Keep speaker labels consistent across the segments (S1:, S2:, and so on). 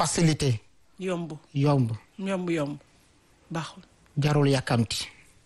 S1: facilité
S2: yomb
S1: yomb
S2: yomb yomb baaxul
S1: jarul yàkkamti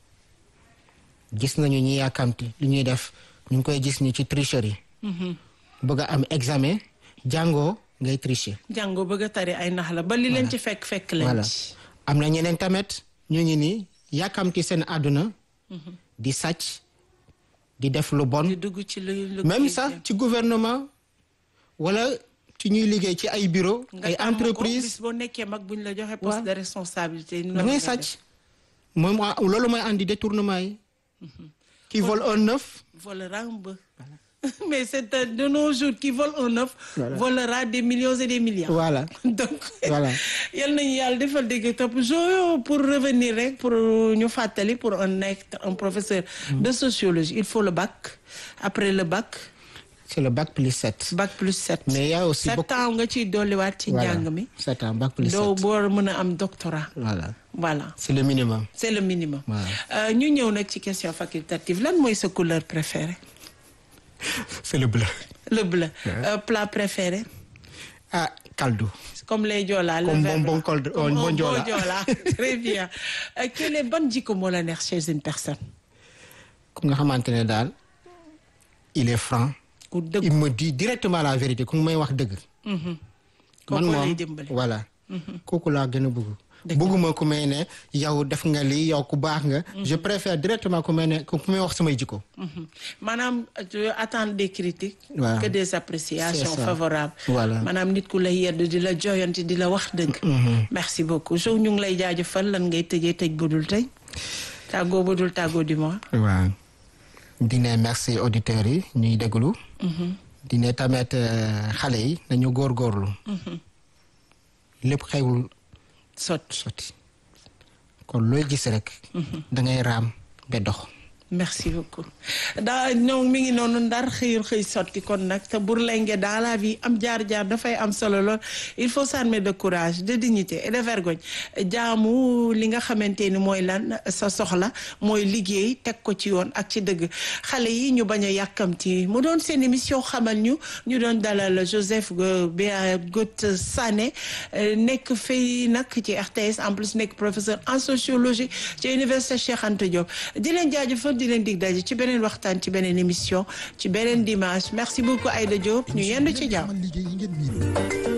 S1: gis nañu ñi yàkkamti li ñuy def ñu ngi koy gis ni ci tricherie bëgg a am examen jàngoo ngay tricher
S2: jàngoo bëgg a tari ay nax la ba li leen ci fekk fekk leen
S1: voilà
S2: ci
S1: am na ñeneen tamit ñu ngi ni yàkkamti seen àdduna di sàcc di def lu bon
S2: di dugg ci lu lu
S1: même sax ci gouvernement wala ci ñuy liggéey ci ay bureau
S2: nga
S1: ay
S2: tàmm ko,
S1: entreprise
S2: bis boo nekkee mag buñ la joxe poste
S1: Waaw.
S2: de responsabilité
S1: da ngay sàcc moom moo- loolu mooy andi détournement yi qui vole un œuf
S2: volera un bœuf mais c'est un de nos jours qui vole un œuf
S1: Voilà.
S2: volera des millions et des milliards
S1: voilà
S2: donc
S1: Voilà.
S2: yal nañu yàlla defal dégg topp jo pour revenir rek pour ñu fàttali pour un être un professeur de sociologie il faut le bac après le bac
S1: c'est le bac plus 7
S2: bac plus sept
S1: mais il y a aussi
S2: sept
S1: beaucoup
S2: ans nga ciy dolliwaat ci
S1: voilà
S2: njàng mi
S1: 7 ans bac plus 7
S2: doo boo mën a am doctorat
S1: voilà
S2: voilà
S1: c'est le minimum
S2: c'est le minimum
S1: Voilà.
S2: Euh, ñu ñëw nag ci question facultative lan mooy sa couleur préférée
S1: c'est le bleu
S2: le bleu Euh, plat préféré
S1: ah kaldu
S2: comme les Joola le
S1: Comme
S2: verbe
S1: bonbon
S2: là.
S1: col-
S2: Comme
S1: bon
S2: un
S1: Joola.
S2: bon Joola. très bien Euh, quel est ban jikko moo la neex chez une personne
S1: ku nga xamante ne daal il est franc
S2: ku dëgg
S1: il me dit directement la vérité ku may wax dëgg
S2: kooku
S1: man
S2: lay
S1: moom
S2: dimbali
S1: voilà kooku laa gën a bëgg
S2: Dëgg la.
S1: bëgguma ku may ne yow def nga lii yow ku baax nga je préfère directement ku may ne ku may wax samay jikko
S2: Mhm. maanaam tu attends des critiques
S1: Waaw.
S2: que des appréciations
S1: C'est ça.
S2: favorables
S1: Voilà.
S2: maanaam nit ku lay yedd di la joyanti di la wax dëgg merci beaucoup jo ñu ngi lay jaajëfal lan ngay tëjee tëj bu dul tëj tàggoo bu dul tàggoo du mois
S1: waaw di ne merci auditeurs yi ñuy déglu di ne tamit euh, xale yi nañu góorgóorlu lépp xewul
S2: sot
S1: sotti kon looy gis rek da ngay raam ba dox
S2: merci beaucoup daa ñoom mi ngi noonu ndar xëyul xëy sotti kon nag te bur lenge dans la vie am jaar-jaar dafay am solo lool il faut s'armer de courage de dignité et de vergogne jaamu li nga xamante ni mooy lan sa soxla mooy liggéey teg ko ci yoon ak ci dëgg xale yi ñu bañ a yàkkamti mu doon seen émission xamal ñu ñu doon dalal Joseph Béagout Sané euh, nekk fii nag ci RTS en plus nekk professeur en sociologie ci université Cheikh Anta Diop di leen jaajëfal di leen dig daje ci beneen waxtaan ci beneen émission ci beneen dimanche merci beaucoup Aïda Diop ñu yendu ci jàmm.
S3: liggéey yi ngeen miinul.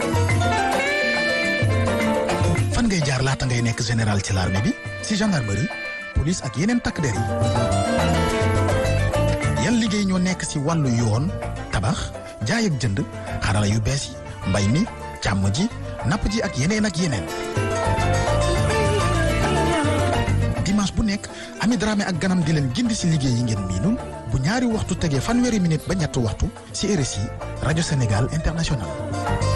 S3: fan ngay jaar laata ngay nekk général ci l'armée bi si gendarmerie police ak yeneen takk der yi yan liggéey ñoo nekk si wàllu yoon tabax jaay ak jënd xarala yu bees yi mbay mi càmm ji napp ji ak yeneen ak yeneen dimanche bu nekk Ami Dramé ak ganam di leen gindi si liggéey yi ngeen miinul bu ñaari waxtu tegee fanweeri minute ba ñetti waxtu si RSI rajo Sénégal international